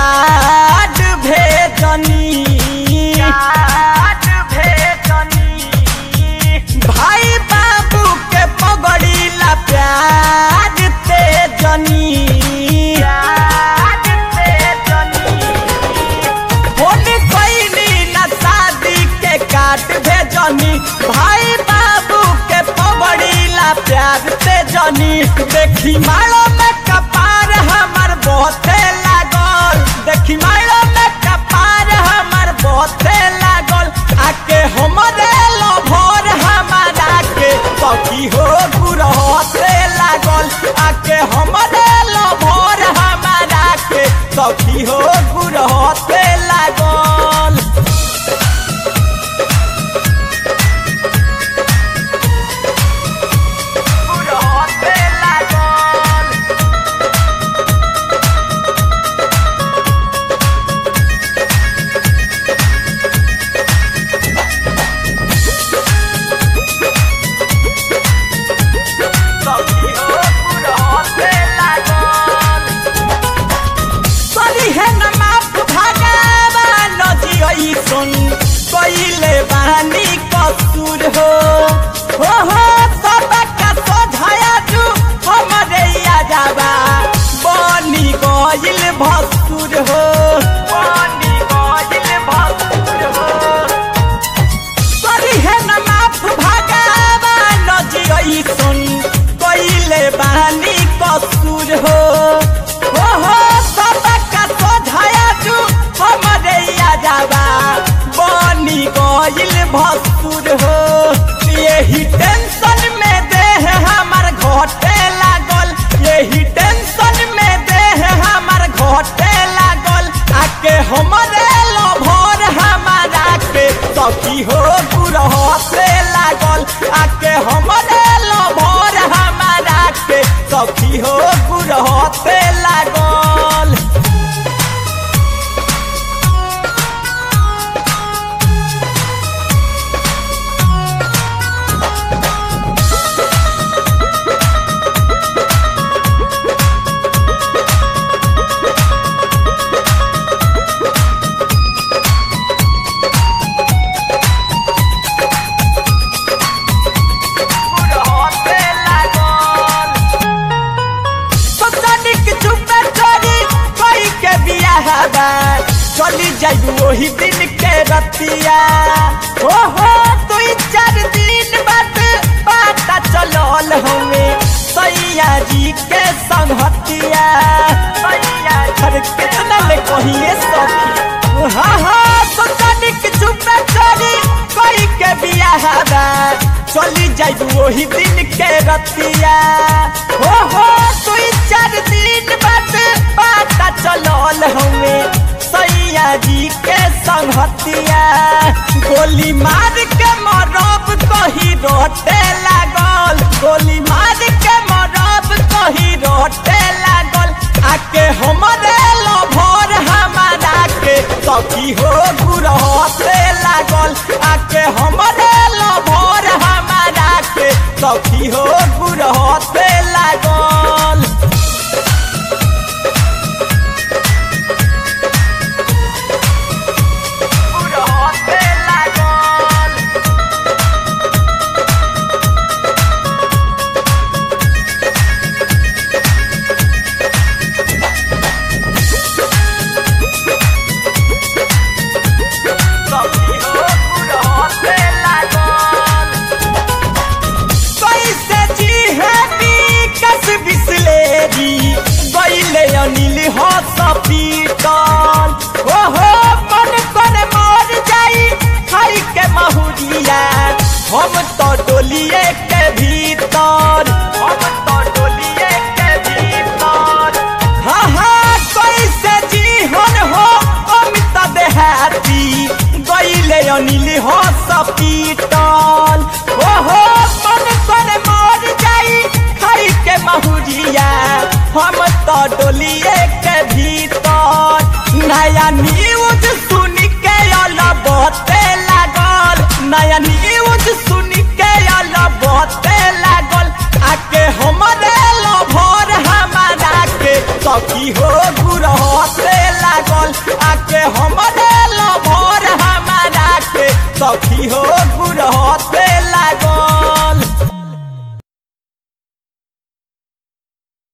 card भेजनी card भेजनी भाई बाबू के पगड़ीला प्यार ते जनी फोन कैली ना शादी के काट भेजनी भाई बाबू के पगड़ीला प्यार ते जनी देखी मारो में कपार हमर बहुते लागल देखी मारो में कपार हमर बहुते लागल आके हमरे लभर हमारा के सखी हो गुरहते लागल आके हमरे लभर हमारा के सखी हो गुरहते लागल गुरहते लागल सखी हो गुरहते लागल सरी है न माफ भगवान जी सुन कइले बानी कसूर हो हो हो सबका सोझाया जू हमरे या जाबा बनी गइल भसुर हो बनी गइल भसुर हो सरी है न माफ भगवान जी सुन कइले बानी कसूर हो हो हो सबका सोझाया जू हमरे या जाबा बनी गइल भसुर हो यही टेंशन में देह हमर घटे लागल यही टेंशन में देह हमर घटे लागल आके हमरे लभर हमारा के सखी हो गुरहते लागल आके हमरे लभर हमारा के सखी हो गुरहते लागल गुरहते लागल ससनिक चुपे चोरी कोई के बियाह बा चली जाई वही दिन के रतिया हो हो दुई चार दिन बाद पता चलल हमें सैया जी के संगतिया सैया घर कितना ले कहिए सखी हाँ हाँ ससनिक चुपे चोरी कोई के बियाह बा चली जाई वही दिन के रतिया हो हो दुई चार दिन बाद पता चलल हमें सैया जी के संगतिया गोली मार के मरब कही रोटे लागल गोली मार के मरब कही रोटे लागल आके हमरे लभर हमारा के सखी हो गुरहते लागल आके हमरे लभर हमारा के सखी हो गुरहते लागल गुरहते लागल सखी हो गुरहते लागल कैसे जी है विकस बिसलेरी गईले अनिल हो सपीटल ओ हो मन कर मर जाई खाई के महुरिया हम तो डोलिए के भीतर हम तो डोलिए के भीतर हाँ हाँ कैसे जीवन हो अमित देहाती गईले अनिल हो सपीटल ओ हो मन कर मर जाई खाई के महुरिया हम तो डोलिए के भीतर नया न्यूज सुन के अलबते लागल नया न्यूज सुन के अलबते लागल आके हमरे लभर हमारा के सखी हो गुरहते लागल लागल आके हमरे लभर हमारा के सखी हो गुरह